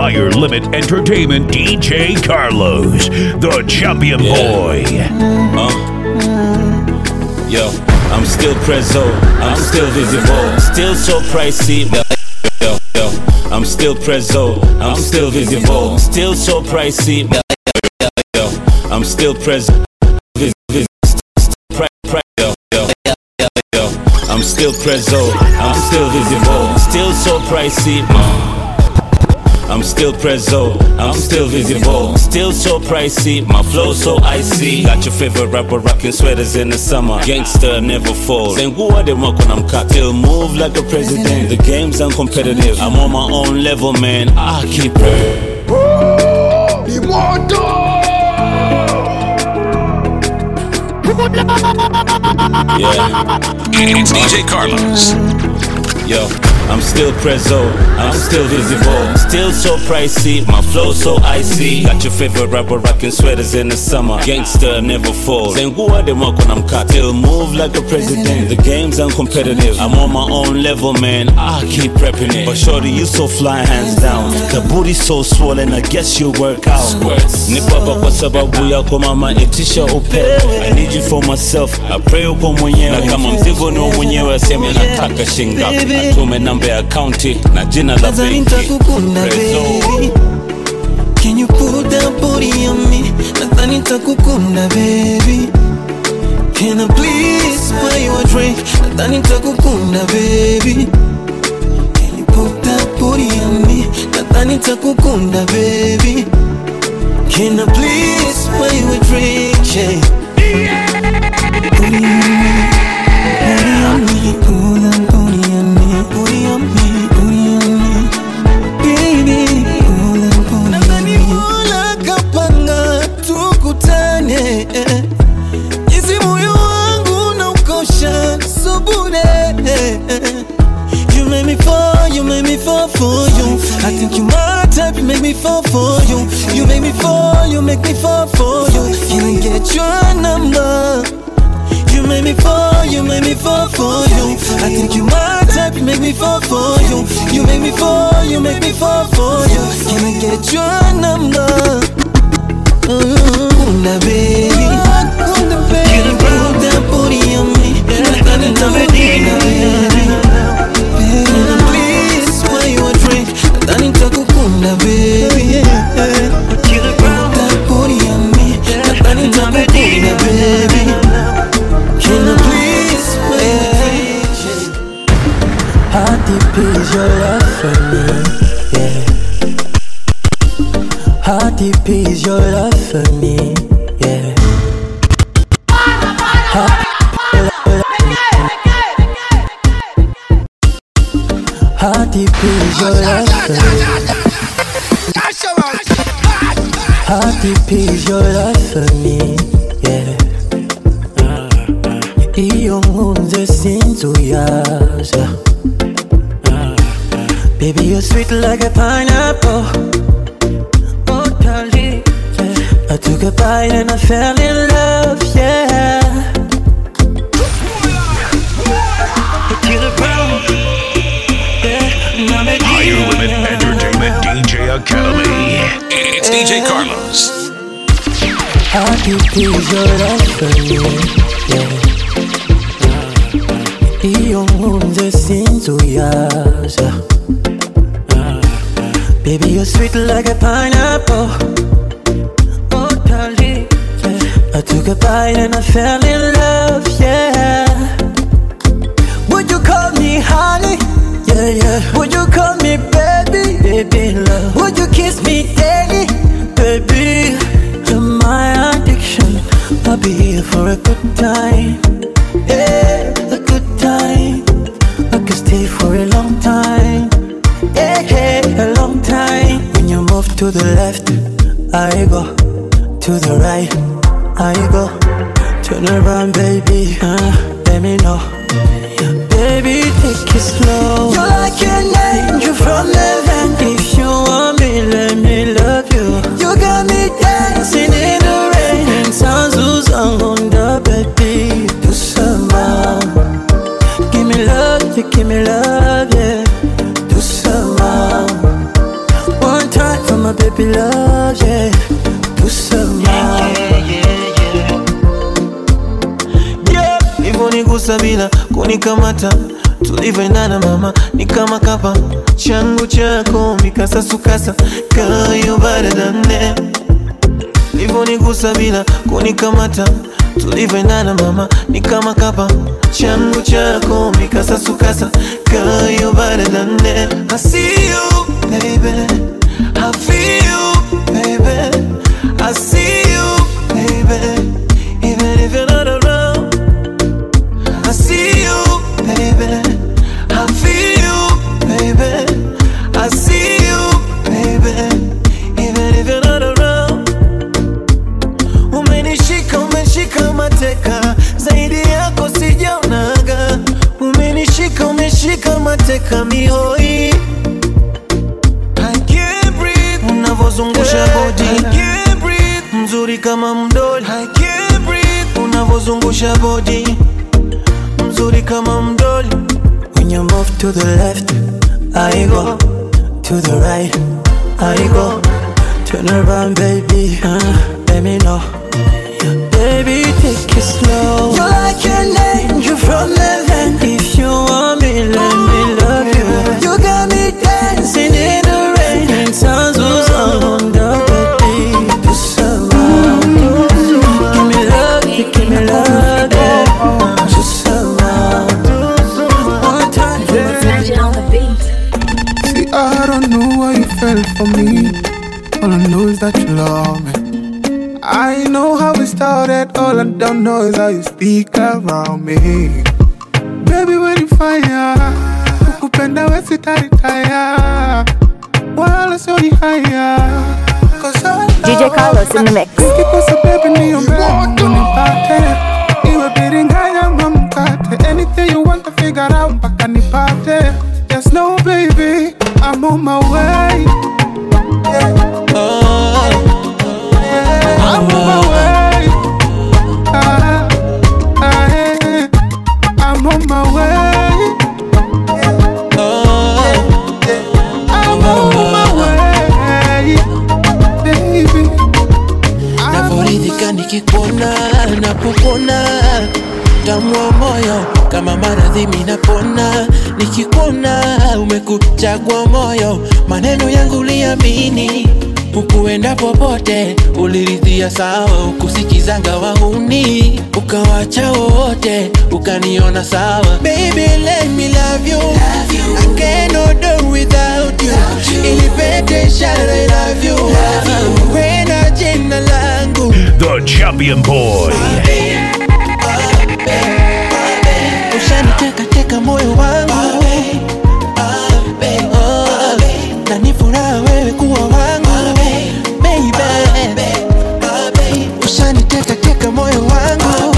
Higher Limit Entertainment DJ Carlos, the champion boy. Yo, I'm still prezzo, I'm still visible, still so pricey. Yo, yo, I'm still prezzo, I'm still visible, still so pricey. Yo, I'm still prezzo, vis, vis, pre, pre, yo, yo, yo, I'm still prezzo, I'm still visible, still so pricey. I'm still prezzo, I'm still visible, still so pricey. My flow so icy. Got your favorite rapper rocking sweaters in the summer. Gangster never falls. Saying who are they when I'm cocked? Still move like a president. The game's uncompetitive. I'm on my own level, man. I keep it. Yeah. It's DJ Carlos. Yo, I'm still prezzo, I'm still visible, still so pricey, my flow so icy. Got your favorite rapper rocking sweaters in the summer. Gangster never falls. Saying who are they when I'm cocked? Still move like a president. The game's uncompetitive. I'm on my own level, man. I keep prepping it. But shorty, you so fly hands down. The booty so swollen, I guess you work out. Nipaba kwa sababu yako mama, itisha upe. I need you for myself. I pray uko mwenyewe. Na kama mzigo ni wa mwenyewe, aseme nataka shingapi. Atume namba ya akaunti na jina la Nadhani benki. nitakukunda Prezzo. baby Can you put that body on me? Nadhani nitakukunda baby Can I please buy you a drink? Nadhani nitakukunda baby Can you put that body on me? Nadhani nitakukunda baby Can I please buy you a drink? Yeah. Booty on me, booty on me, pull that booty on me, booty on me, booty on me. Baby, pull that booty on me. Mola kapanga tukutane jinsi moyo wangu na ukosha subure You make me fall, you make me fall for you I think you my type, you make me fall for you You make me fall, you make me fall for you Can I get your number? You make me fall, you make me fall for you. I think you my type, you make me fall for you. You make me fall, you make me fall for you. Can I get your number? Kunda baby, Kunda baby, can you put that booty on me? Nadhani nitakukunda baby. Baby, please buy you a drink. Nadhani nitakukunda baby. Can you put that booty on me? Nadhani nitakukunda baby. Can I please wait? How deep is your love for me? Yeah. How deep is your love for me? Yeah. How, how deep is your love for me? How deep is your love for me? Yeah. iyo nkunze sinzuyaza Baby, you're sweet like a pineapple Oh, darling yeah. I took a bite and I fell in love, yeah Till the ground, yeah Now me Higher Limit Entertainment DJ Academy. It's DJ Carlos. How deep is your love for me? Yeah. Iyo nkunze sinzuyaza Baby, you're sweet like a pineapple Oh, darling yeah. I took a bite and I fell in love, yeah Would you call me honey? Yeah, yeah Would you call me baby? Baby, love Would you kiss me daily? Baby, you're my addiction I'll be here for a good time Yeah, a good time I could stay for a long time Yeah, yeah, a long time When you move to the left I go To the right I go Turn around, baby uh, Let me know Baby, take it slow You're like an angel from heaven If you want me, let me love you You got me dancing in the rain Sounds who's on the baby Do some more Give me love, you give me love, yeah Do some more One time puppy love, yeah. Tout ça va. Yeah, Nivonigusa bila kunikamata tulivyoendana mama ni kama kapa changu chako mikasasukasa kayo baradane Nivonigusa bila kunikamata tulivyoendana mama ni kama kapa changu chako mikasasukasa kayo baradane I see you baby I feel you baby I see you baby even if you're not around I see you baby I feel you baby I see you baby even if you're not around Umenishika, umeshika mateka, zaidi yako sijaonaga. Umenishika, umeshika mateka mihoi. I can't breathe, unavozungusha body. I can't breathe, mzuri kama mdoli. I can't breathe, unavozungusha body. Mzuri kama mdoli. When you move to the left, I go. To the right, I go. Turn around, baby. Uh, let me know. Baby, take it slow. You're like an angel from heaven. If you want me, let me love you. You got me dancing in the rain. And sounds was on the baby. To surround. Give me love, you give me love, yeah. To surround. One time, Magic on the beat. See, I don't know why you fell for me. All I know is that you love me. I know how it started. All I don't know is how you speak around me. Baby, when you fire, ukupenda we sitaritaya, wala sio ni haya. 'Cause I DJ love Carlos in the mix. Nikikosa baby niombe Mungu nipate Iwe biringanya ama mkate Anything you want to figure out mpaka nipate Yes, no baby, I'm on my way yeah. Yeah, I'm on my way Ah, ah, yeah. I'm on my way I'm on my way Baby navoridhika nikikuona napopona tamu wa moyo kama maradhi minapona nikikuona umekuchagua moyo maneno yangu liamini ukuenda popote uliridhia sawa ukusikizanga wahuni ukawacha wote ukaniona sawa Baby, let me love you. I cannot do without you. Ilipete ishara I love you. Wena jina langu The champion boy. ushaniteka teka moyo wangu Oh, na ni furaha wewe kuwa wangu Baby. ushaniteka teka moyo wangu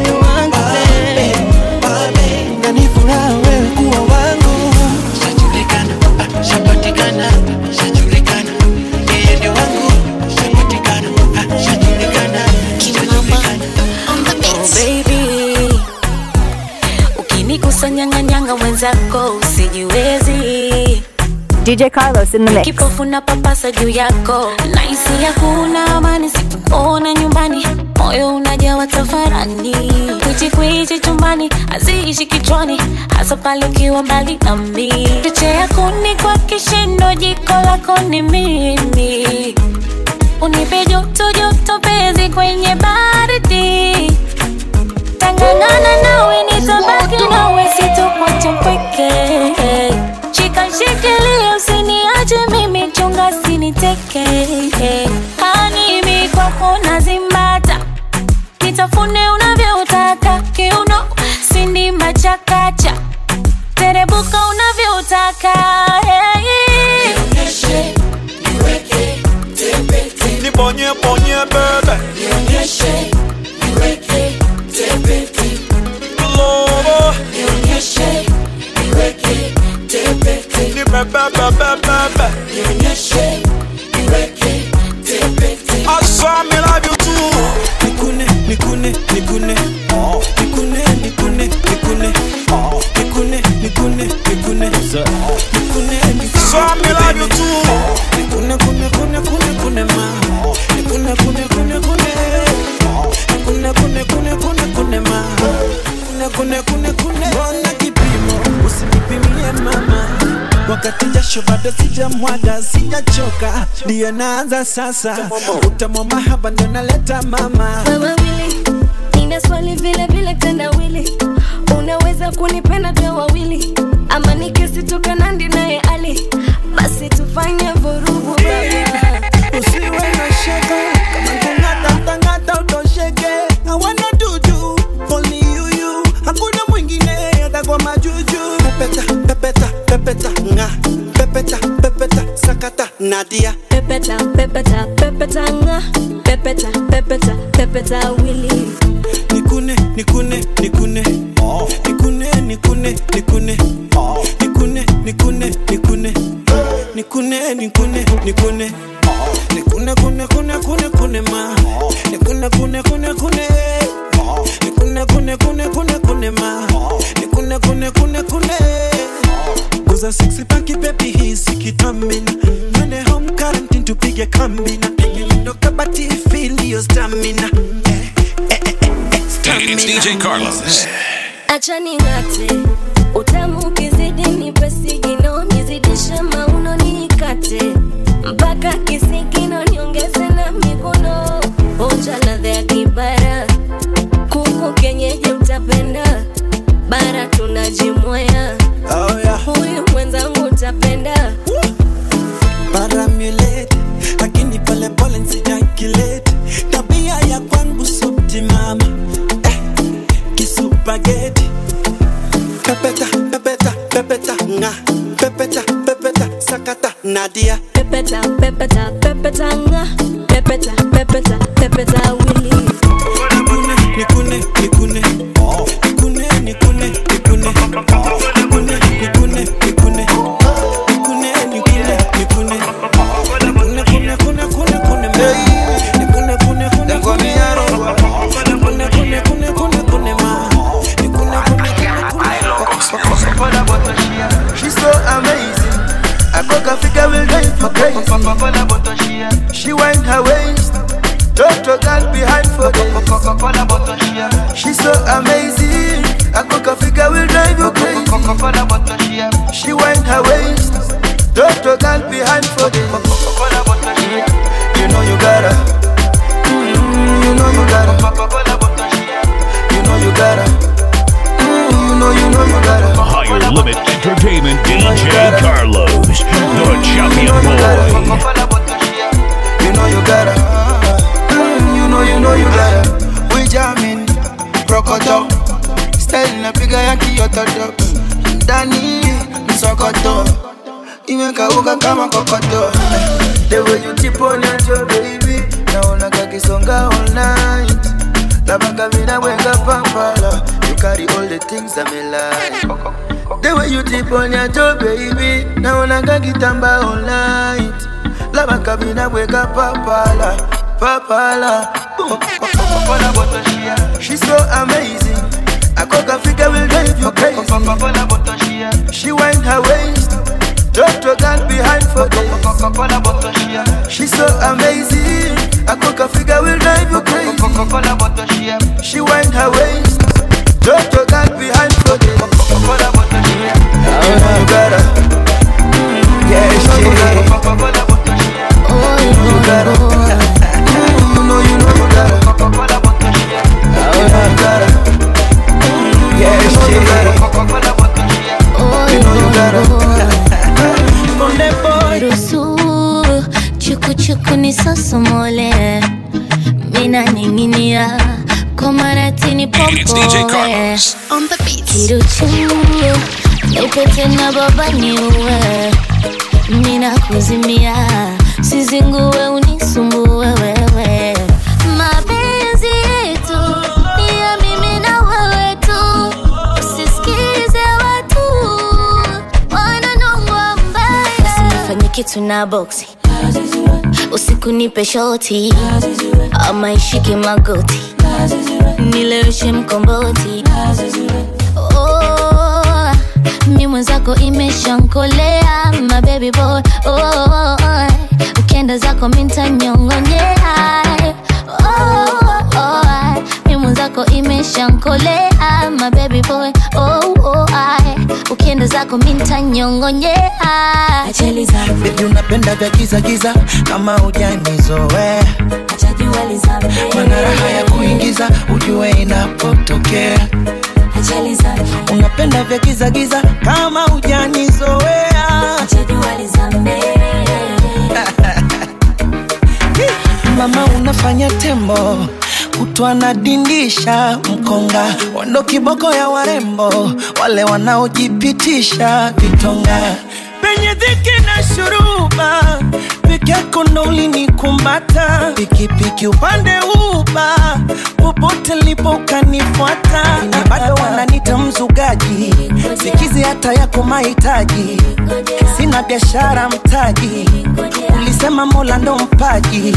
na ni furaha wewe kuwa wangu shajulikana ah, shapatikana shajulikana yeye ndio wangu shapatikana ah, shajulikana shajulikana Oh baby, ukinigusa nyang'anyanga mwenzako usijiwezi, DJ Carlos in the mix. kipofu na papasa juu yako, naisi hakuna amani sikuona nyumbani, moyo unajawa tafarani, kwichi kwichi chumbani haziishi kichwani, hasa pale ukiwa mbali nami, picha yako ni kwa kishindo, jiko lako ni mimi unipe joto joto penzi kwenye baridi tangangana nawe nitabaki nawe sitokuacha mpweke shika shikilia usiniache mimi chunga siniteke animi kwako nazimbata nitafune unavyotaka kiuno sindimba chakacha terebuka unavyotaka hey. Nibonye bonye bebe Lobo Ni bebe bebe bebe I saw me love you too Nikune, nikune, nikune Nikune, nikune, nikune Nikune, nikune, nikune Nikune, nikune Saw me love you too Nikune, kune, kune, kune, jasho bado sijamwaga sijachoka ndiyo naanza sasa utamwa mahaba ndo naleta mama wewe wili nina swali vile vile tendawili unaweza kunipenda twe wawili ama nikisitoka nandi naye ali basi tufanye vurugu baba usiwe na shaka kama kungatatangata utosheke hawana dudu only you you hakuna mwingine hata kwa majuju pepeta pepeta pepeta nga pepeta pepeta sakata nadia pepeta pepeta pepeta nga pepeta pepeta pepeta wili nikune nikune nikune nikune nikune nikune nikune nikune nikune nikune nikune nikune nikune kune kune kune kune ma nikune kune kune kune nikune kune kune kune kune ma nikune kune kune kune Guza sexy paki baby hisi kitamina Twende home quarantine tupige kambina Ndo kabati feel your stamina It's DJ Carlos. acha ning'ate utamu ukizidi nipe sigino nizidishe mauno nikate mpaka kisigino niongeze na mikono onja ladha ya kibara kuku kenyeji utapenda bara tunajimwaya Oh yeah huyu mwenzangu utapenda paramulate lakini pole pole nsijakilete tabia ya kwangu subtimama eh, kisupageti pepeta pepeta pepeta nga pepeta pepeta sakata nadia pepeta pepeta pepeta nga pepeta pepeta pepeta wili nikune nikune nikune nikune nikune nikune nikune nikune nikune nikune nikune nikune nikune kune kune kune kune ma nikune kune kune kune nikune kune kune kune kune ma nikune kune kune kune She's so amazing. I cook a figure will drive you crazy. She wind her waist. Doctor girl behind for days. She's so amazing. I cook a figure will drive you crazy. She wind her waist. Doctor girl behind for days. You know you gotta. Mm, you know you gotta. You know you gotta. Mm, you know you know you gotta. Higher Limit Entertainment DJ Carlos, the champion boy. You know you gotta. Mm, you know you know you gotta. We jamming, prokoto. Style napiga ya kiototo. Ndani msokoto. Imekauka kama kokoto. The way you tip on your baby. Naona kakisonga all night. Labaka mina wenga pampala. You carry all the things that me like. The way you tip on your toe, baby. Naona kakitamba all night. Labaka mina wenga pampala. Papala. She's so amazing. I cook a figure will drive you crazy. She wind her waist. Doctor girl behind for days. She's so amazing. I cook a figure will drive you crazy. She wind her waist. Doctor girl behind for days. You know you gotta. Yeah, you know you gotta. You know you gotta. Mm, You know you know you gotta. You know you gotta. Yeah, you know you gotta. You know you gotta. ruhusu chukuchuku ni sosomole mina ninginia komaratini It's DJ Carlos. kiruchu ipete na baba niue mina kuzimia sizingue unisumbue wewe mapenzi yetu ni ya mimi na wewe tu usisikize watu wananongwa mbaya usinifanye kitu na boksi usiku nipe shoti ama ishike magoti nileweshe mkomboti oh, mi mwenzako imeshankolea mabebi boy oh, ukenda zako mintanyongonyea oh, oh, mi mwenzako imeshankolea mabebi boy oh, oh, ukenda ukipenda zako mintanyongonyea Baby unapenda vya giza giza kama hujanizoea mana raha ya kuingiza ujue inapotokea unapenda vya giza giza kama hujanizoea mama unafanya tembo kutwa na dindisha mkonga wando kiboko ya warembo wale wanaojipitisha vitonga penye dhiki na shuruba peke yako ndo ulinikumbata pikipiki upande uba popote lipo ukanifuata na bado wananita mzugaji sikizi hata yako mahitaji sina biashara mtaji ulisema mola ndo mpaji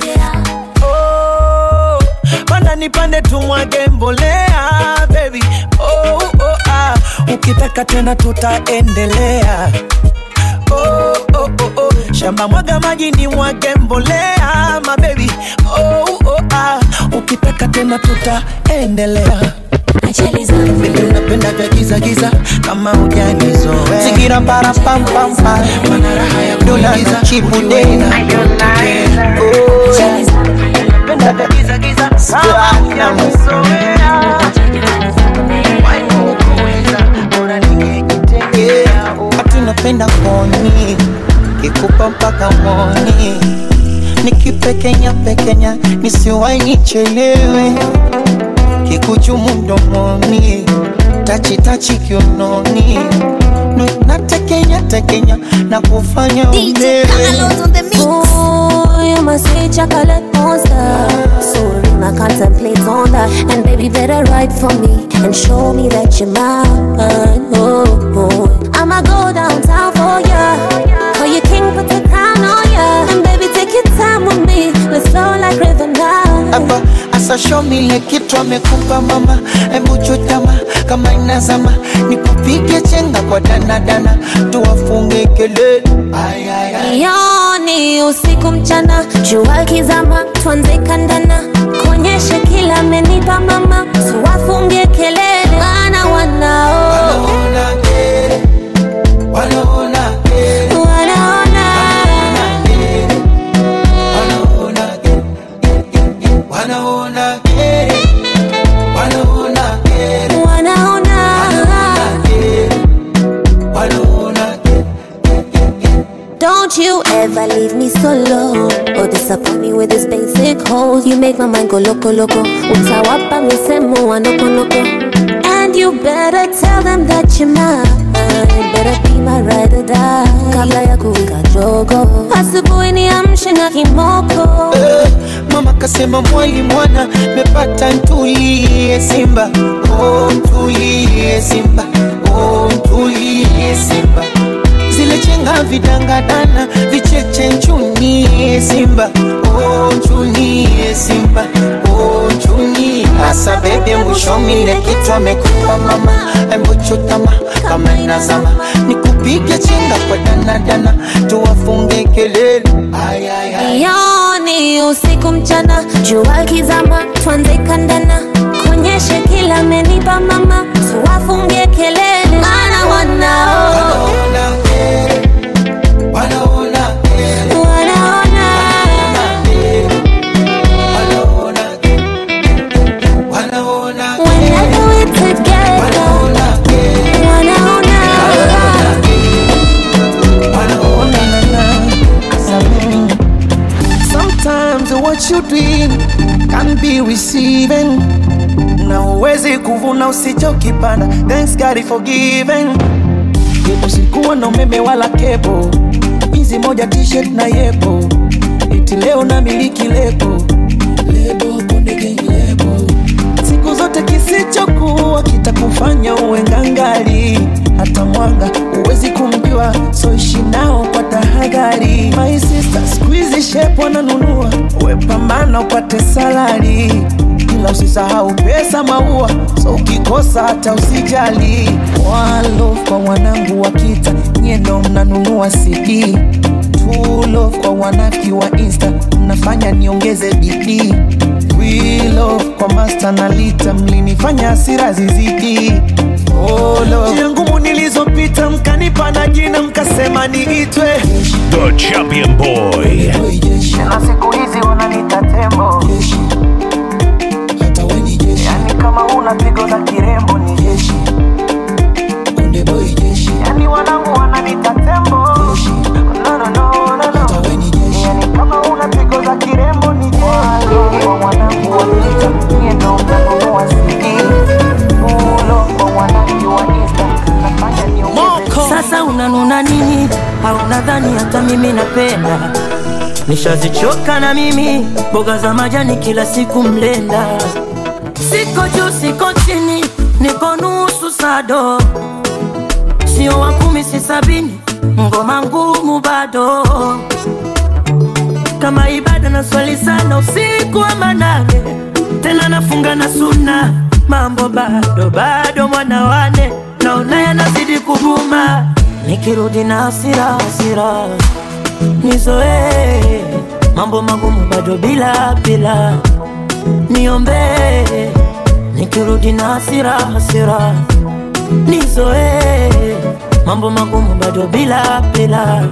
oh, panda nipande tumwage mbolea baby oh, oh, ah. ukitaka tena tutaendelea oh, oh, oh, oh. shamba mwaga maji ni mwage mbolea mabebi oh, oh, ah. ukitaka tena tutaendelea Baby unapenda vya giza giza kama hujanizoea Zigira para pam pam pam Mana raha ya Dola kuingiza na chipu ujue day inapotokea. Oh, unapenda vya giza giza kama hujanizoea Why kuuliza, bora ningejitengea. Ati napenda koni Kikupa mpaka moni Nikipekenya pekenya Nisiwai nichelewe Kikuchumu mdomoni Tachi tachi kiunoni Nu- Natekenya tekenya Na kufanya ulewe Ooh, you must say chocolate monster. So I contemplate on that. And baby, better write for me and show me that you're mine. Oh, oh. I'ma go downtown for ya. For your king, put the crown on ya. And baby, take your time with me. Let's flow like river now. hapa asa show me ile kitu amekupa mama hebu chutama kama inazama nikupige chenga kwa danadana tuwafunge kelele Ay, ay, ay. Yoni usiku mchana, jua kizama, tuanze kandana, kuonyeshe kila amenipa mama, tuwafungie kelele, maana wanao Wanaona kere, wanaona kere, wanaona wanaona kere, wanaona kere, wanaona kere, wanaona wanaona kere. Don't you ever leave me solo or disappoint me with this basic hold. You make my mind go loco loco. Utawapa misemo wa noko noko. And you better tell them that you're mine. Better be my ride or die. Kabla ya kuwika jogo. Asubuhi niamshe na kimoko. Eh, mama kasema mwali mwana mepata ntulie simba oh, ntulie simba oh, ntulie simba zile chenga vidangadana vicheche nchunie simba oh, nchunie simba oh, nchunie hasa bebe mwishomile kitu amekupa mama embuchutama kama inazama nikupige chenga kwa danadana tuwafunge kelele ay, ay, ay. Yoni usiku mchana, jua kizama, tuanze kandana, kuonyeshe kila amenipa mama, tuwafungie kelele, maana wanao Wanaona kere, wanaona kere, wanaona wanaona kere, wanaona kere, whenever we together, wanaona kere, wanaona Sometimes what you doing can be receiving. Na uwezi kuvuna usichokipanda. Thanks God for giving. Yepo sikuwa na umeme wala kepo, hizi moja t-shirt na yepo, eti leo na miliki lebo lebo konde gang lebo. Siku zote kisichokuwa kitakufanya uwe ngangali, hata mwanga uwezi kumjua, so ishi nao kwa tahadhari. My sister, squeeze shape wananunua, we pambana upate salari ila usisahau pesa maua, so ukikosa hata usijali. One love kwa wanangu wa kita, nyie ndo mnanunua CD. Two love kwa wanaki wa Insta, mnafanya niongeze bidii. We love kwa master na lita, mlinifanya hasira zizidi. oh, no. njia ngumu nilizopita mkanipa na jina mkasema niitwe The Champion Boy. na siku hizi wananita tembo yani kama una pigo la kirembo ni jeshi yani wanangu wananita tembo no, no, no, no, no. yani kama una pigo la kirembo ni jeshi Kwa wanangu wananita mie ndo mtanunua CD ulo kwa wanangu wa Insta nafanya niongeze Sasa unanuna nini? Au nadhani hata mimi napenda? Nishazichoka na mimi mboga za majani kila siku mlenda. Siko juu siko chini, niko nusu sado, sio wa kumi si sabini, ngoma ngumu bado kama ibada na swali sana usiku wa manane, tena nafunga na suna, mambo bado bado, mwana wane naona yanazidi kuguma, nikirudi na hasira hasira nizoee mambo magumu bado bila bila, niombee nikirudi na hasira hasira nizoee mambo magumu bado bila bila,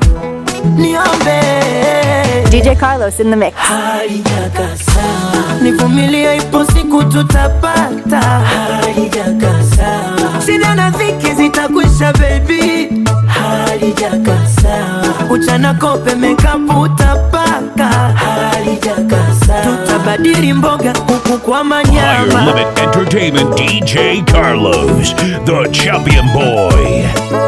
niombee DJ Carlos in the mix. halijakasa nivumilie, ipo siku tutapata. Halijakasa shida na dhiki zitakwisha, baby. Halijakasa uchana kope mekapu utapaka. Halijakasa tutabadili mboga huku kwa Higher manyama. Limit Entertainment DJ Carlos, the Champion Boy.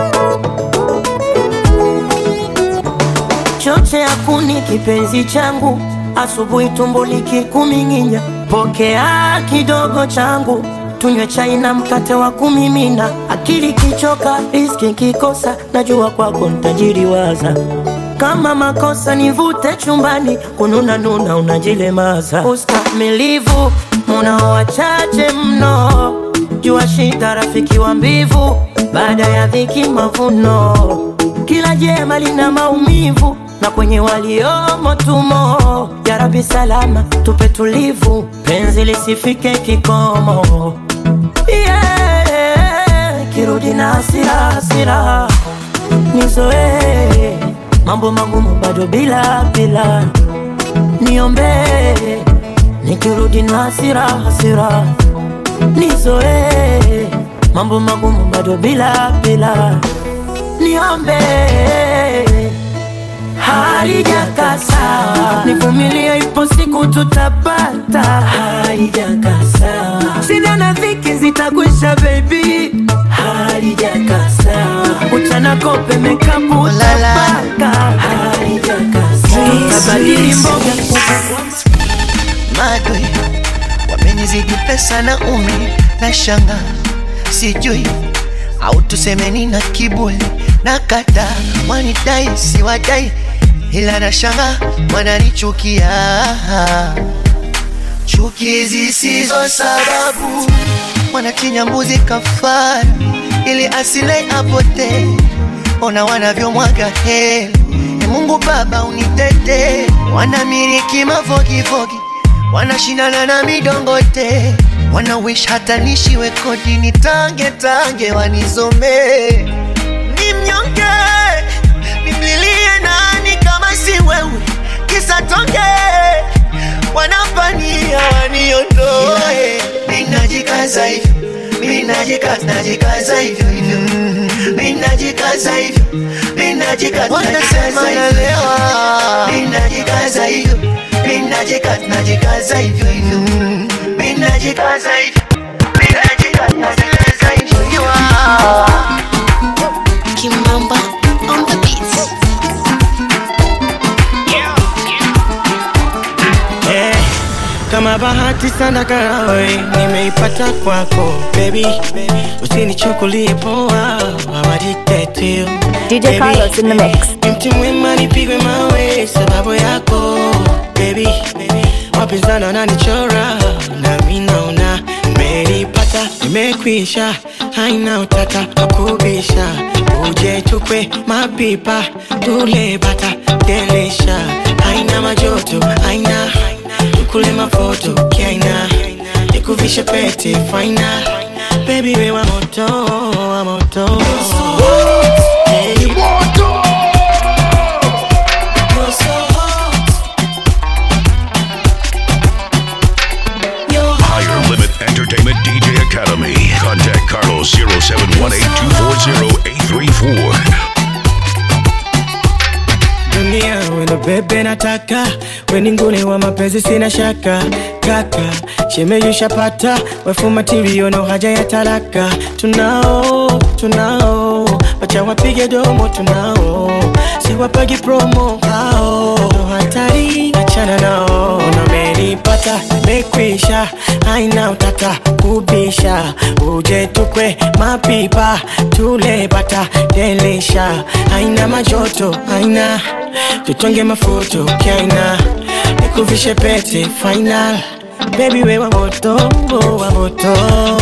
choche ya kuni kipenzi changu, asubuhi tumbo likikuming'inya, pokea kidogo changu, tunywe chai na mkate wa kumimina. Akili kichoka, riski kikosa, najua kwako ntajiriwaza kama makosa nivute chumbani, kununa nuna unajilemaza. Ustamilivu munao wachache mno, jua shida rafiki wa mbivu, baada ya dhiki mavuno. Kila jema lina maumivu na kwenye waliomo tumo. Ya Rabbi salama tupe tulivu, penzi lisifike kikomo. Yeah, kirudi na hasira hasira nizoee mambo magumu bado bila bila, niombee nikirudi na hasira hasira, nizoee mambo magumu bado bila bila, niombee halijakasa, nivumilie, ipo siku tutapata. Halijakasa, shida na dhiki zitakwisha, baby. Halijakasa, uchana kope mekapu utapaka. Halijakasa, tutabadili mboga madwe wamenizidi pesa na umri na shanga sijui au tusemeni na kiburi na kata wanidai siwadai ila na shanga wananichukia chuki zisizo sababu wanachinja mbuzi kafara ili asile apotee ona wanavyomwaga heli e mungu baba unitete wanamiliki mafogifogi wanashindana na midongote wana wish hata nishiwe kodi nitange tange wanizomee ni mnyonge nimlilie nani kama si wewe kisa tonge wanapania waniondoe minajikaza hivyo minajikaza najikaza hivyo hivyo minajikaza hivyo minajikaza wanasema nalewa minajikaza hivyo minajikaza najikaza hivyo hivyo minajikaza hivyo minajikaza najikaza hivyo hivyo Kimamba on the beat. Eh, kama bahati sana karawe nimeipata kwako baby, usinichukulie poa, I'm addicted to you. DJ Baby, Carlos in the mix. ni mti mwema nipigwe mawe sababu yako baby, wapinzani wananichora nami naona nimelipata, nimekwisha, haina utata wakubisha, uje tukwe mapipa tule bata delisha, haina majoto, haina tukule mafoto kiaina, nikuvishe pete faina baby we wa moto wa moto Hey. You're so hot. You're Higher Limit Entertainment DJ Academy. Contact Carlos 0718-240-834. dunia wendo bebe nataka weni ngune wa mapenzi sina shaka kaka shemeyushapata wefu matirio no haja ya talaka tunao tunao wacha wapige domo tunao siwapagi promo hao ndo hatari achana nao unamenipata mekwisha haina utata kubisha uje tukwe mapipa tule bata delisha haina majoto haina tutonge mafuto kaina nikuvishe pete final baby we wa moto wa moto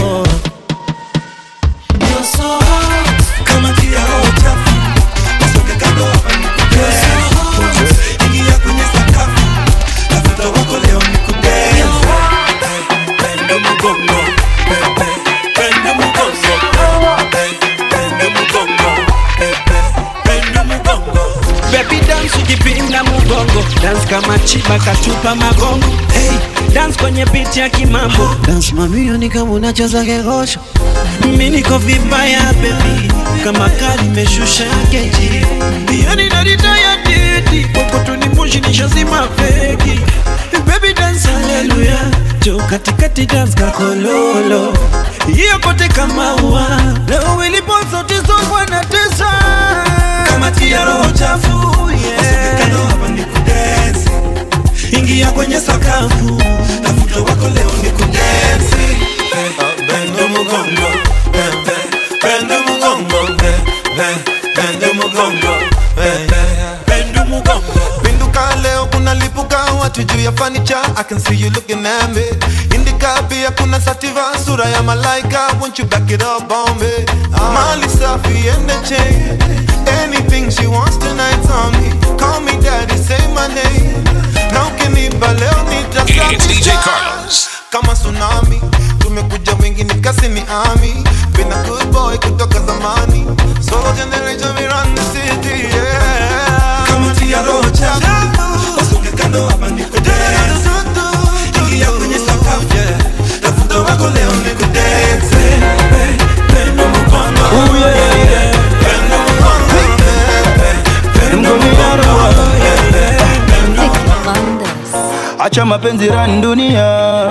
You're so hot. kama tia roho chafu usoke kando hapa nikudance. Ingia kwenye sakafu tafuta wako leo nikudance. Penda mgongo, pe- pe- penda mgongo. Pe- penda mgongo, pe- pe- penda mgongo. Baby dance ukipinda mugongo dance kama chiba katupa magongo hey, dance kwenye beat ya kimambo dance mamilioni kama unacheza kegosho mimi niko vibaya baby kama kali imeshusha geji yani narita ya didi kokotunimushi nishazima feki baby dance haleluya jo katikati dance kakololo hiyo kote kama ua leo ilipo sauti zokwa na tesa kama tia roho chafu usoke kando hapa nikudance. Ingia kwenye sakafu tafuta wako leo nikudance. Pe- Penda mgongo, pe- pe- penda mgongo, pe- pe- penda mgongo, pe- pe- penda mgongo. Pinduka leo kuna lipuka watu juu ya fanicha I can see you looking at me Indika pia kuna sativa sura ya malaika Won't you back it up on me Mali safi and the chain Anything she wants tonight's on me Call me daddy, say my name Na ukinipa leo nitasafisha It's DJ Carlos. Kama tsunami Tumekuja wengi nikasi ni ami Been a good boy kutoka zamani Solo generation we run the city yeah Kama tia roho chafu usoke kando hapa nikudance. Ingia kwenye sakafu tafuta wako leo nikudance. Pe- penda mgongo, penda mgongo, penda acha mapenzi rani dunia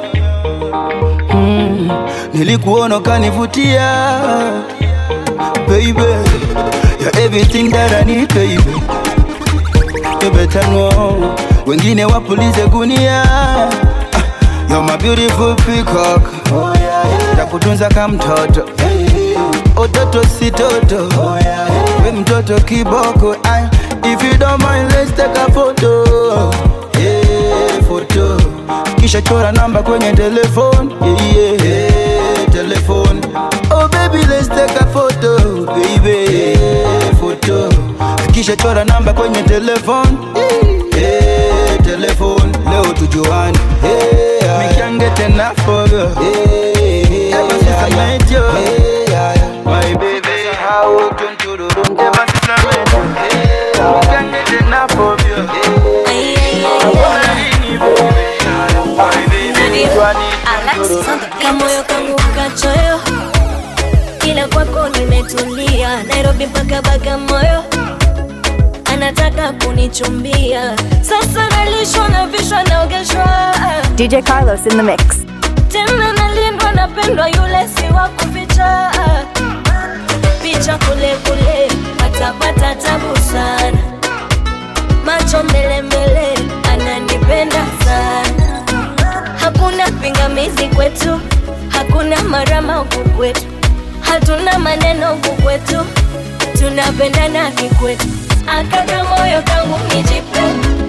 mm, nilikuona ukanivutia baby you're everything that I need baby you better know wengine wapulize gunia Ah, you're my beautiful peacock oh, yeah, yeah. takutunza kama mtoto ototo si toto we mtoto kiboko Ay, if you don't mind let's take a photo yeah, photo kisha chora namba kwenye telefone yeah, yeah, yeah, telefone oh baby let's take a photo baby yeah, photo kisha chora namba kwenye telefone yeah, telefone leo tujuane yeah, me can't get enough of you yeah, ever since I met you yeah, my baby how to do the room ever since I met you yeah, me can't get enough of you I wanna be you, baby. My baby, Johnny, kamoyo kangu kachoyo kila kwako nimetulia nairobi mpaka bagamoyo anataka kunichumbia sasa nalishwa na vishwa naogeshwa DJ Carlos in the mix. tena nalindwa napendwa yule si wa kuficha picha kule kule patapata tabu sana macho mbele mbele ananipenda sana hakuna pingamizi kwetu hakuna marama huku kwetu hatuna maneno huku kwetu tunapendana kikwetu akaka moyo kangu nijipe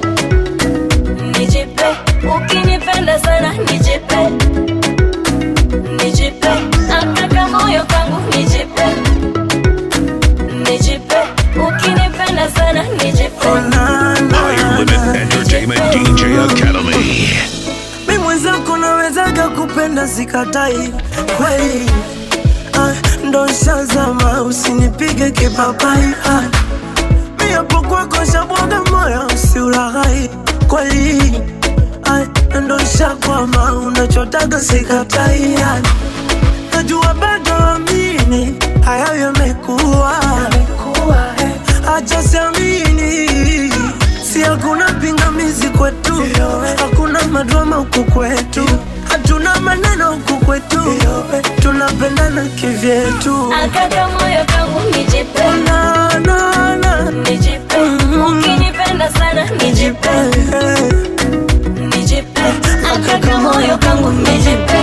nijipe ukinipenda sana nijipe nijipe akaka moyo kangu nijipe nijipe ukinipenda sana nijipe Higher Limit Entertainment DJ Academy. mi mwenzako nawezaga kupenda sikatai kweli ndo shazama usinipige kipapai ah. mi hapo kwako shabwaga moyo usiulaghai kweli ah, ndo shakwama unachotaga sikatai ah. najua bado amini hayo yamekuwa acha siamini si hakuna pingamizi kwetu hakuna madrama huku kwetu hatuna maneno huku kwetu tunapendana kivyetu Akaka moyo kangu nijipe na, na, na. nijipe ukinipenda sana nijipe nijipe akaka moyo kangu nijipe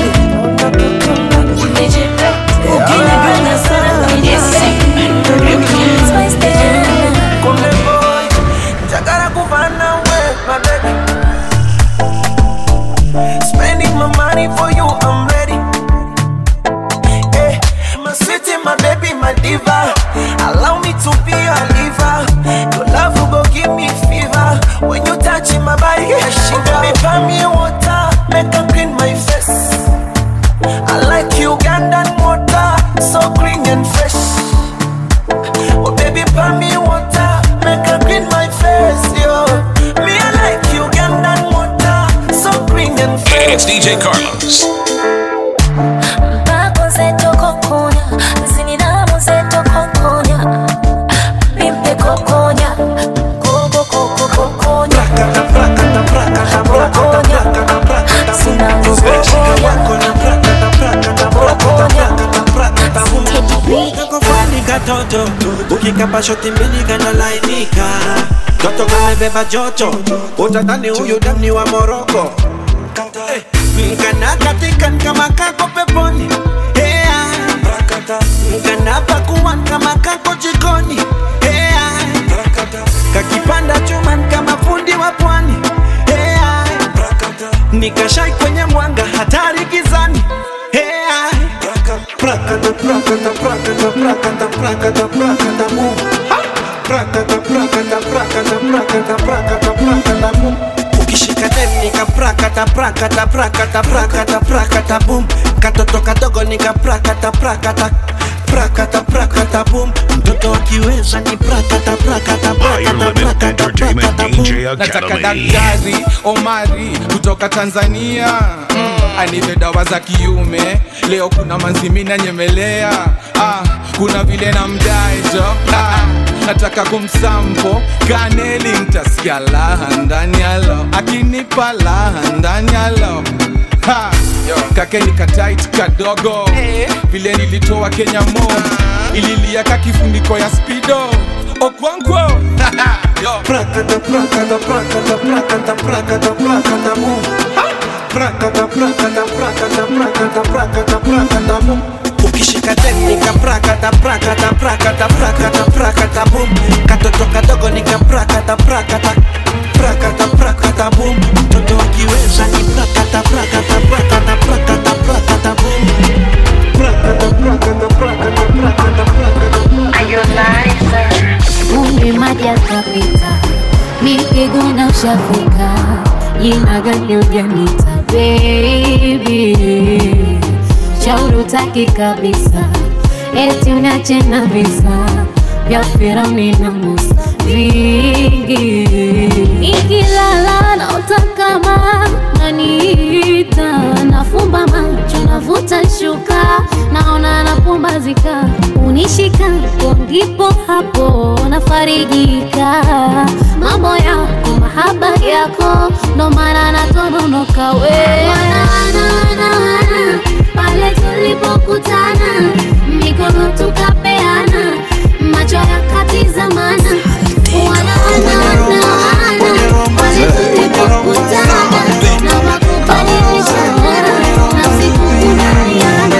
nijipe ukinipenda sana nijipe Spice Diana. Konde boy, Jagara kufana we, my baby. Spending my money for you, I'm ready. Eh, my city, my baby, my diva. Allow me to be your liver. Your love will go give me fever. When you touch my body, I shiver. Baby, buy me water, make her clean my face. I like Ugandan water, so clean and fresh. Oh baby, pour me water, make her clean my face, yo. Me I like Ugandan water, so green and fresh. It's DJ Carlos. Mpako zetu kokonya, zininamu zetu kokonya. Mimpe kokonya, koko koko kokonya. Kokonya, zinangu kokonya. kakofani katoto ukikapa shoti mbili kanalainika toto kamebeba joto utatani huyu damni wa moroko Eh, kana katikan kama kako peponi Hea. kana pakuan kama kako jikoni Hea. kakipanda chuman kama fundi wa pwani Hea. nikashai kwenye mwanga hatari gizani Hea. Prakata, prakata, prakata, prakata, prakata, prakata, boom. Ha! Prakata, prakata, prakata, prakata, prakata, prakata, boom. ukishika dem nika prakata prakata prakata prakata prakata boom katoto kadogo nika prakata prakata prakata prakata boom mtoto akiweza ni prakata prakata prakata prakata prakata boom nataka daktari omari kutoka tanzania mm, anipe dawa za kiume leo kuna manzimina nyemelea ah, kuna vile na mdaejo ah, nataka kumsampo kaneli ntasikia laha ndani yalo akinipa laha ndani yalo Ha, kake nikatait kadogo vile nilitoa kenya mo ililia ka kifuniko ya spido okwankwo prakata prakata prakata prakata prakata prakata boom Ha! prakata prakata prakata prakata prakata prakata boom ukishika teknika prakata prakata prakata prakata prakata boom katoto kadogo nika prakata prakata prakata prakata boom mtoto akiweza ni prakata prakata prakata prakata prakata boom prakata prakata prakata prakata prakata Umri maji akapita, mikiguna ushafika, jina gani ujanita baby, shauri utaki kabisa, eti unache na visa vya Firauni na Musa vingi, nikilala naota kama naniita, nafumba macho navuta shuka, naona napumbazika, unishikapo ndipo hapo nafarijika, mambo yako mahaba yako, ndo maana natononoka we wana, wana, wana, wana, pale tulipokutana mikono tukapeana macho yakatizamana wana, wana, wana, wana, pale tulipokutana na makubadilishana nafsi kukubaliana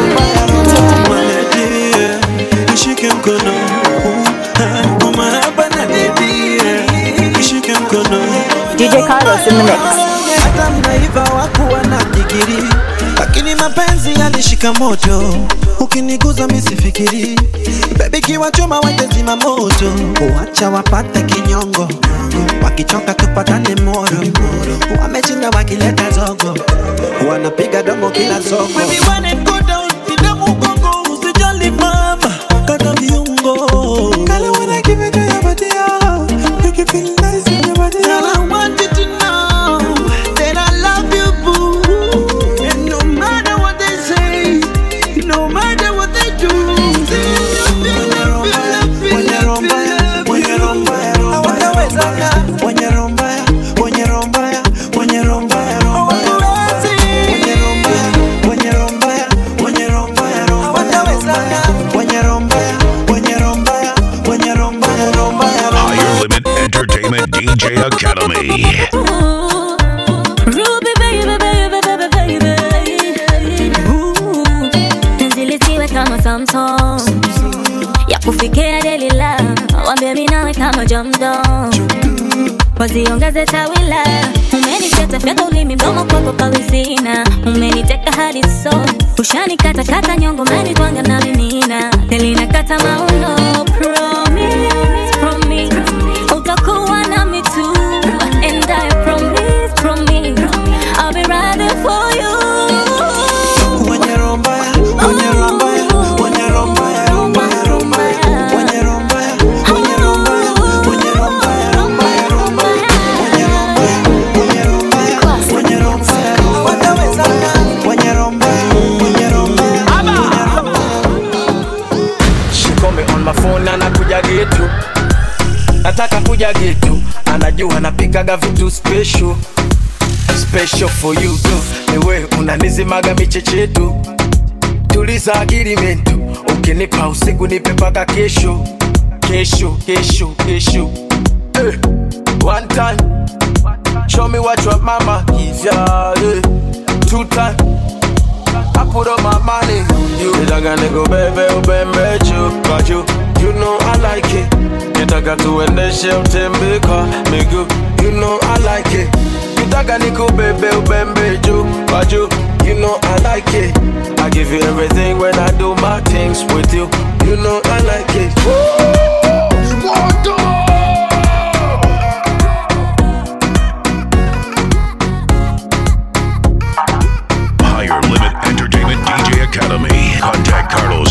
nishike mkono Ah, kwa mahaba na baby yeah. nishike mkono DJ Carlos in the mix. hata mnaiva wakuwa na digiri lakini mapenzi yalishika moto ukiniguza misifikiri bebi kiwachoma watezima moto wacha wapate kinyongo wakichoka tupatane moro wamechinda wakileta zogo wanapiga domo kila soko Baby, when it go down, pinda mgongo, usijali mama Entertainment DJ Academy. Ruby baby baby baby baby Ooh, penzi lisiwe kama Samsung ya kufikia delila wambie mimi nawe kama jamdo waziongeze tawila umenifyata fyata ulimi mdomo kwako pawizina umeniteka hadi so ushanikata kata nyongo menitwanga na mimina telinakata mauno promise promise utakuwa nami tu and I promise promise I'll be riding for you Mwenye roho mbaya, mwenye roho mbaya, mwenye roho mbaya, roho mbaya, roho mbaya. Mwenye roho mbaya, mwenye roho mbaya, mwenye roho mbaya, roho mbaya, roho mbaya. Mwenye roho mbaya, mwenye roho mbaya, mwenye roho mbaya. Watawezana. Mwenye roho mbaya, mwenye roho mbaya, mwenye roho mbaya. She call me on my phone anakuja getu nataka kuja getu anajua napikaga vitu special special for you tu niwe unanizimaga michechetu tuliza agirimentu ukinipa usiku nipe paka kesho kesho kesho kesho eh, one time show me what your mama is yeah, eh. two time I put up my money. You nitaka nikubebe ubembe juu kwa juu. You know I like it. Nitaka tuendeshe utembe kwa miguu. You know I like it. Nitaka nikubebe ubembe juu kwa juu. You know I like it. I give you everything when I do my things with you. You know I like it. Higher Limit Entertainment DJ Academy. Contact Carlos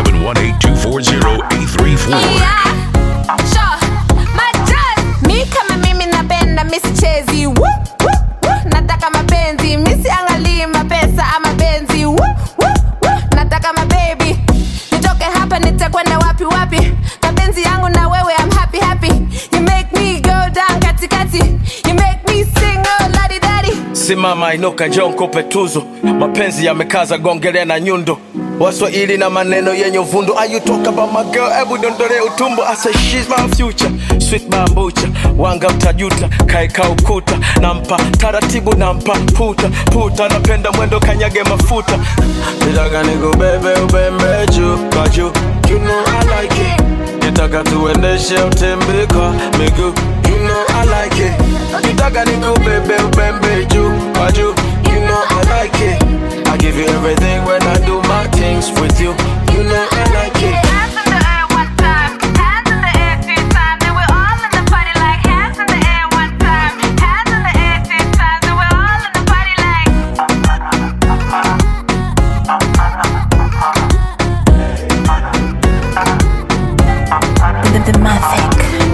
0718240834. mi kama mimi napenda misichezi Woo, woo, woo. nataka mapenzi misiangalii mapesa ama benzi Woo, woo, woo. nataka mabebi nitoke hapa nitakwenda wapi wapi mapenzi yangu na wewe I'm happy happy you make me go down katikati you make me sing oh ladi dadi simama inuka njoo nkupe tuzo mapenzi yamekaza gongelea na nyundo waswahili na maneno yenye uvundo Are you talk about my girl hebu dondole utumbo I say she's my future sweet bambucha wanga utajuta kaeka ukuta nampa taratibu nampa puta puta napenda mwendo kanyage mafuta nitaka nikubebe ubembe juu kwa juu you know I like it nitaka tuendeshe utembe kwa miguu you know I like it nitaka nikubebe ubembe juu kwa juu you know I like it I give you everything when I do my things with you you know I like it The, the Mavic.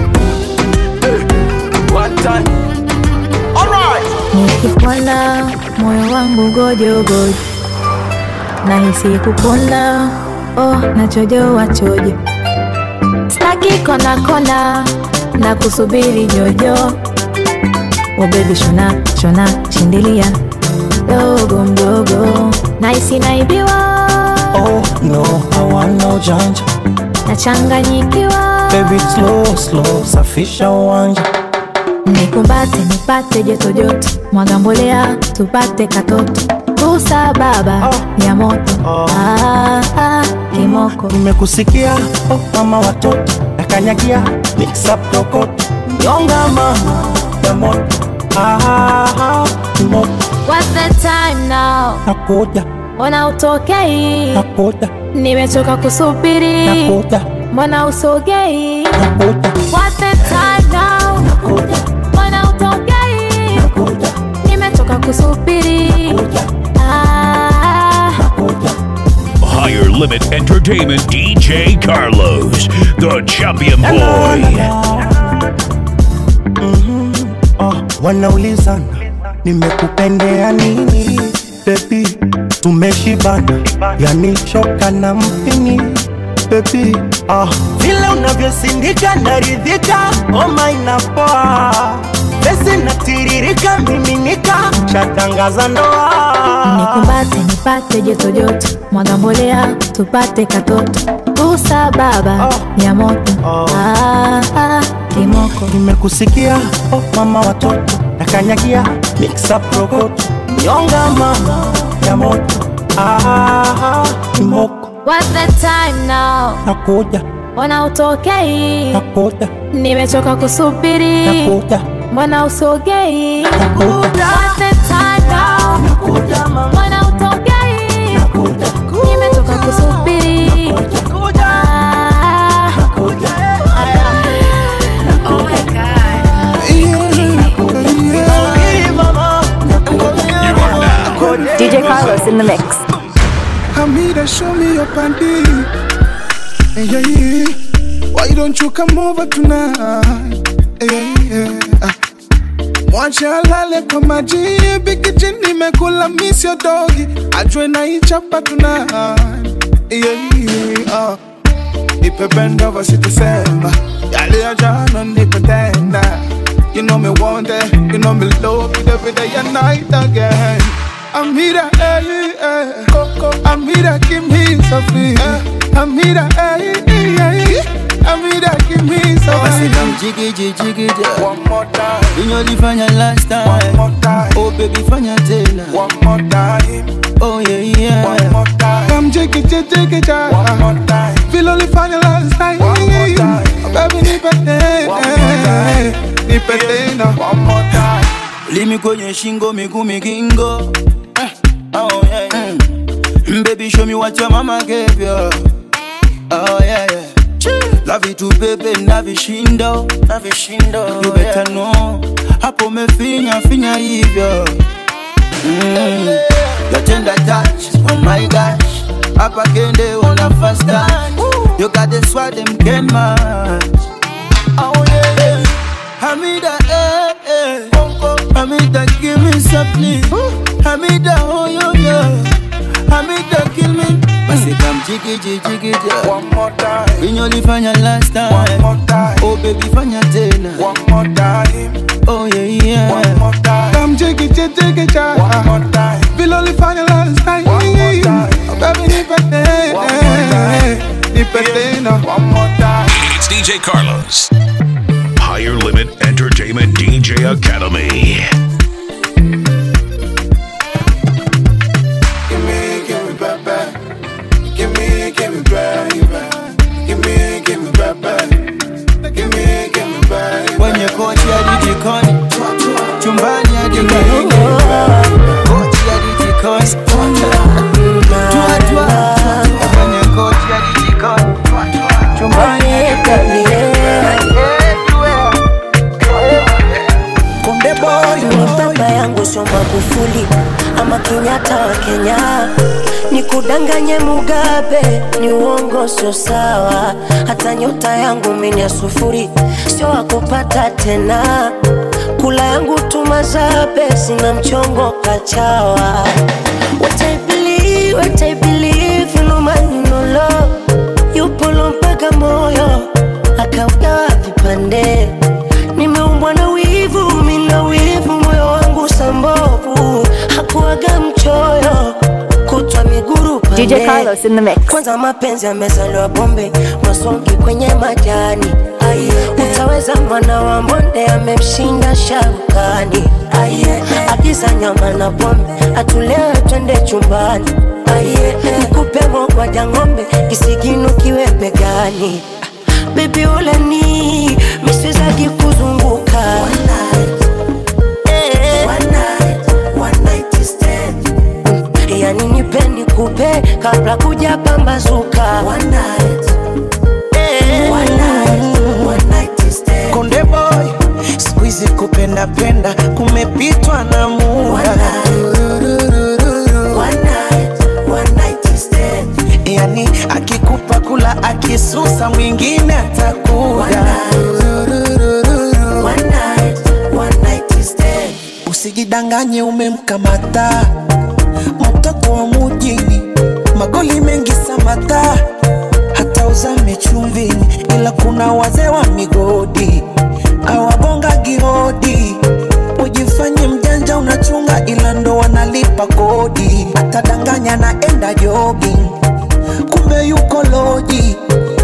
one time alright nikipona moyo wangu gojogojo nahisi kupona oh, nachojoa chojo staki kona kona na kusubiri jojo oh baby shona shona shindilia dogo mdogo nahisi naibiwa Oh no, I want no janja. nachanganyikiwa Baby slow slow, safisha uwanja. nikumbate nipate joto joto mwaga mbolea tupate katoto kusa baba ya moto ah, ah, kimoko Nimekusikia oh mama watoto, nakanyagia mix up kokoto. Nyonga mama ya moto. Ah, ah, moto. What's the time now? Nakuja, mbona utokei nakuja, nimechoka kusubiri nakuja, mbona usogei nakuja. What's the time now? mbona utokei nimechoka kusubiri ah, Higher Limit Entertainment DJ Carlos, the champion boy. Oh, wanaulizana nimekupendea nini bebi tumeshibana yani shoka na mpini bebi ah, vile unavyosindika naridhika oma inapoa pesi natiririka miminika shatangaza ndoa nikumbate nipate joto joto mwaga mbolea tupate katoto Kusa baba ya moto ah, ah, kimoko nimekusikia oh, mama watoto nakanyagia mix up rokoto nyonga mama ya moto ah, kimoko What's the time now? nakuja Mbona utokei? nakuja Nimechoka kusubiri. nakuja Mbona usogei? What's the time now? Mbona utokei? Nimechoka kusubiri. Ah. Oh my DJ Carlos in the mix. Hamida, show me your panty. Hey, yeah, yeah. Why don't you come over tonight? Hey, yeah, yeah. Mwache alale kwa maji bikiji nimekula miss your doggy ajwe na ichapa tonight yeah, yeah, uh. Nipe bend over sitasema yale ya jana nipe tena You know me want it, you know me love it every day and night again Amira, eh, eh, Coco, Amira, give me something. Eh, Amira, eh, eh, eh, Amira, give me Basi something. come jiggy jiggy jiggy One more time, Unyolifanya last time one more time, Oh baby fanya tena one more time, Oh yeah yeah one more time. Come jiggy jiggy jiggy jiggy. One more time. Feel only final last time. One more time. Oh, baby, nipe tena, nipe tena. One more time. Limi kwenye shingo miguu migingo Eh, Oh yeah, yeah. Mm, Baby show me what your mama gave you Oh yeah yeah La vitu bebe na vishindo na vishindo You better know Hapo mefinya finya hivyo mm. Your tender touch Oh my gosh Hapa kende una fast touch You got the swag them can match Oh yeah, yeah. Hamida, eh, eh. Hamida, give me something. Hamida, oh, yo, yo. Hamida, kill me. Basi come jiggy, jiggy, jiggy, jiggy. One more time. Unyolifanya last time. One more time. Oh, baby, fanya tena. One more time. Oh, yeah, yeah. One more time. Come jiggy jiggy jiggy jiggy. One more time. Feel only final last time. One more time. Oh, baby, nipe tena, nipe tena. One more time. It's DJ Carlos. Higher Limit Entertainment DJ Academy. Give me, give me back, back. Give me, give me back, back. Give me, give me back, back. Give me, give me back. Kwenye kochi hadi jikoni. Chumbani hadi karibu. Kochi hadi jikoni. Tua, tua. Kwenye kochi hadi jikoni. Chumbani hadi karibu. Konde boy ni baba yangu sio Magufuli ama Kenyatta wa Kenya, nikudanganye Mugabe ni uongo, sio sawa. Hata nyota yangu mimi ya sufuri, sio wakupata tena. Kula yangu tumazabe, sina mchongo kachawa. What I believe, what I believe, no man no love, yupo lo mpaka moyo akaugawa vipande nimeumbwa na wivu, mina wivu, moyo wangu sambovu, hakuaga mchoyo, kutwa miguru pande. DJ Carlos in the mix. Kwanza mapenzi yamezaliwa bombe, masongi kwenye majani. Aye, utaweza mwana wa mbonde amemshinda sharukani. Aye, agiza nyama na pombe, atulewe twende chumbani. Aye, nikupe mogwaja ng'ombe, kisigino kiwe begani. Baby uleni miswezaki kuzunguka Eh. Mm, yani nipendi kupe kabla kuja pambazuka Eh. Konde boy, siku hizi kupenda penda kumepitwa na muda. Yani akikupa kula akisusa mwingine atakuja. Usijidanganye umemkamata mtoto wa mujini, magoli mengi samata, hata uzame chumvini, ila kuna wazee wa migodi awabonga gihodi. Ujifanye mjanja unachunga, ila ndo wanalipa kodi. Atadanganya naenda jogging, kumbe yuko loji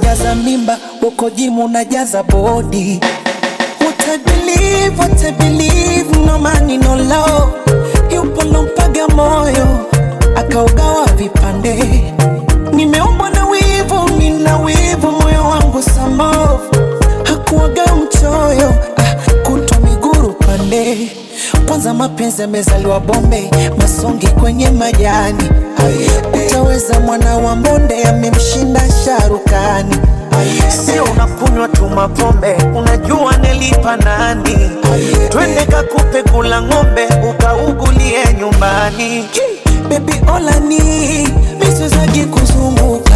najaza mimba uko jimu najaza bodi What I believe, what I believe, no money, no love. Yupo lompaga moyo akaugawa vipande. Nimeumbwa na wivu, nina wivu, moyo wangu samov hakuwaga mchoyo ah, kutwa miguru pande. Kwanza mapenzi yamezaliwa Bombe, masongi kwenye majani. Utaweza mwana wa mbonde amemshinda sharukani. Sio unakunywa tu mapombe, unajua nilipa nani? Twende kakupe kula ng'ombe, ukaugulie nyumbani. Baby olani miswezagi kuzunguka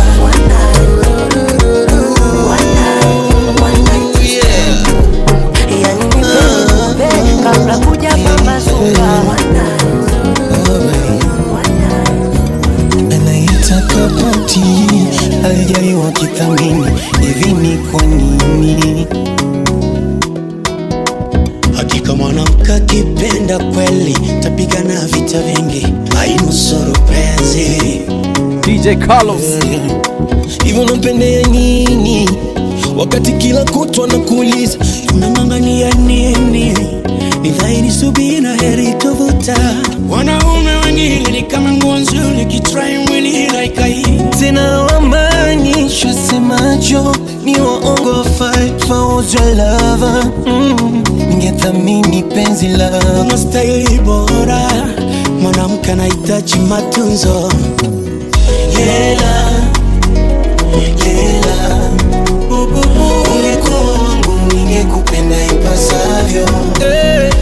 yani nipe kabla kuja pambazuka anaitaka pati alijaliwa kithamini hivi ni kwa nini hakika mwanamke akipenda kweli tapigana vita vingi ainusuru penzi DJ Carlos hivyo nampendea nini wakati kila kutwa nakuuliza unang'ang'ania nini ni dhahiri subira heri tovuta wanaume wengine ni kama nguo nzuri kitrai mwili laikai tena wamaanishwa semacho ni waongo fight for your lover mm. ningethamini penzi la unastahili bora mwanamke anahitaji matunzo lela lela ungekuwa wangu ningekupenda ipasavyo lela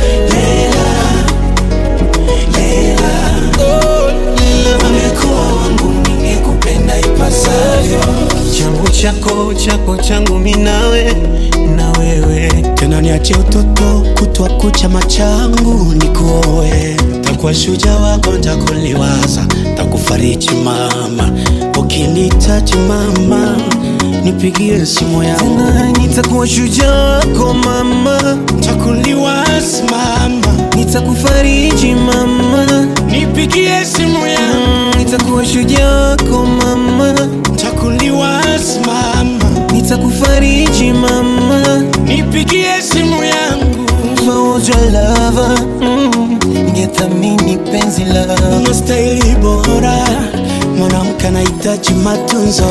lela ungekuwa wangu ningekupenda ipasavyo changu chako chako changu minawe na wewe tena niache utoto kutwa kucha machangu nikuoe takuwa shuja wako ntakuliwaza takufariji mama ukinitaji mama nipigie simu yangu tena nitakuwa shujaa wako mama takuliwaza mama nitakufariji mama nipigie simu yangu Mm, nitakuwa shujaa wako mama takuliwaza mama nitakufariji mama nipigie simu yangu for your lover mm, ningethamini penzi la unastahili bora mwanamke anahitaji matunzo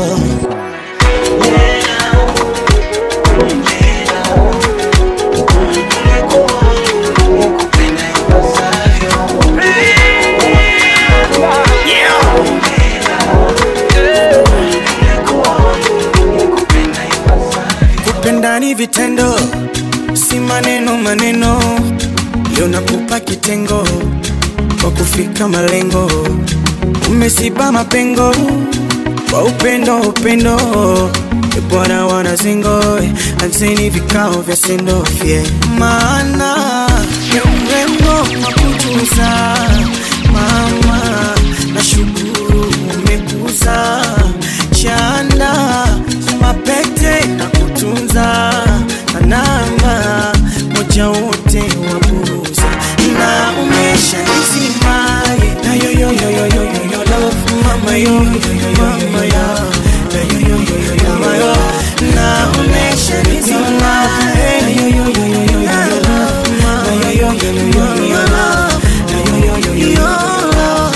kupenda ni vitendo si maneno maneno leo nakupa kitengo kwa kufika malengo umesiba mapengo kwa upendo upendo E bwana wanazingo anzeni vikao vya sendofye maana ya urembo makujuza mama na shukuru umekuza chanda mapete na kutunza na namba moja wote wapuuza na umesha nizima na yo yo yo yo yo yo yo love mama yo yo yo yo mama yo na yo yo yo yo yo mama yo na umesha nizima na yo yo yo yo yo yo love mama yo yo yo yo yo yo love na yo yo yo yo yo love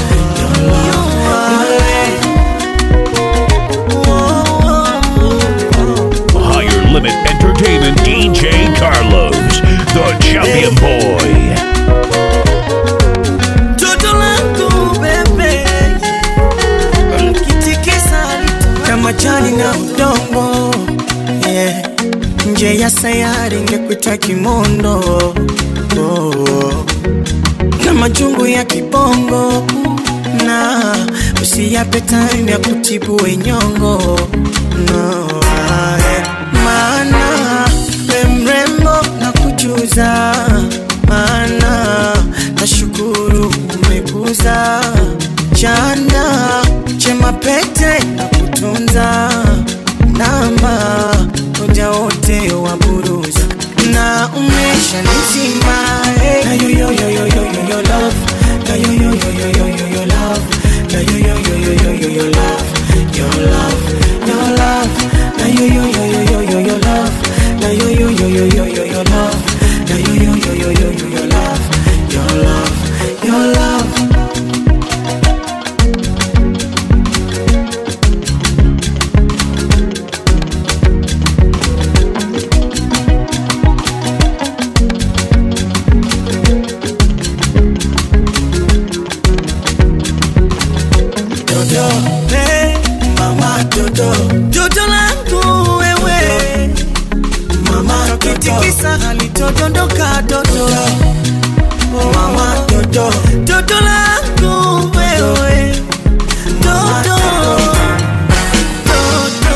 Higher Limit Entertainment DJ Carlos, the champion boy. Toto langu bebe Mkitikisa kama jani na udongo yeah. Nje ya sayari ngekuita kimondo oh. Na majungu ya kibongo na usiyape time ya kutibu wenyongo no, ah, yeah. Maana we mrembo na kujuza maana nashukuru umekuza chanda chema pete na kutunza namba moja wote waburuza na umesha nizima hey. na yo yo yo yo yo yo yo love na yo yo yo yo yo yo yo love na yo yo yo yo yo yo yo love your love your love na yo yo yo, yo, yo, your love. Yo, yo, yo, yo, yo, yo, yo, your love. Your love, your love. Dodo, hey, mama Dodo, Dodo langu wewe, mama kitikisa halitodondoka Dodo, mama Dodo, Dodo langu wewe, Dodo, Dodo,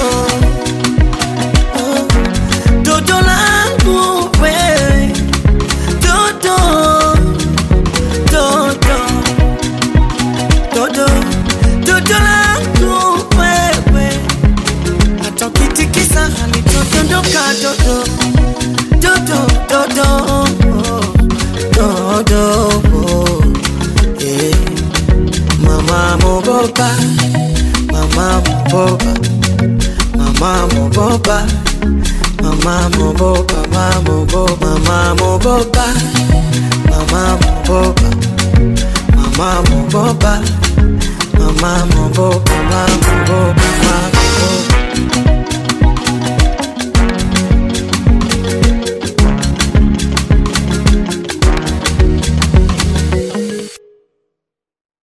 oh, Dodo langu wewe, Dodo, Dodo, Dodo Dodo langu wewe, hata ukitikisa halitodondoka dodo, dodo, dodo, oh, dodo, oh, yeah. Mama mogopa, mama mogopa, mama mogopa, mama mogopa, mama mogopa, mama mogopa, mama mogopa, mama mogopa. Mama mogopa, mama mogopa, mama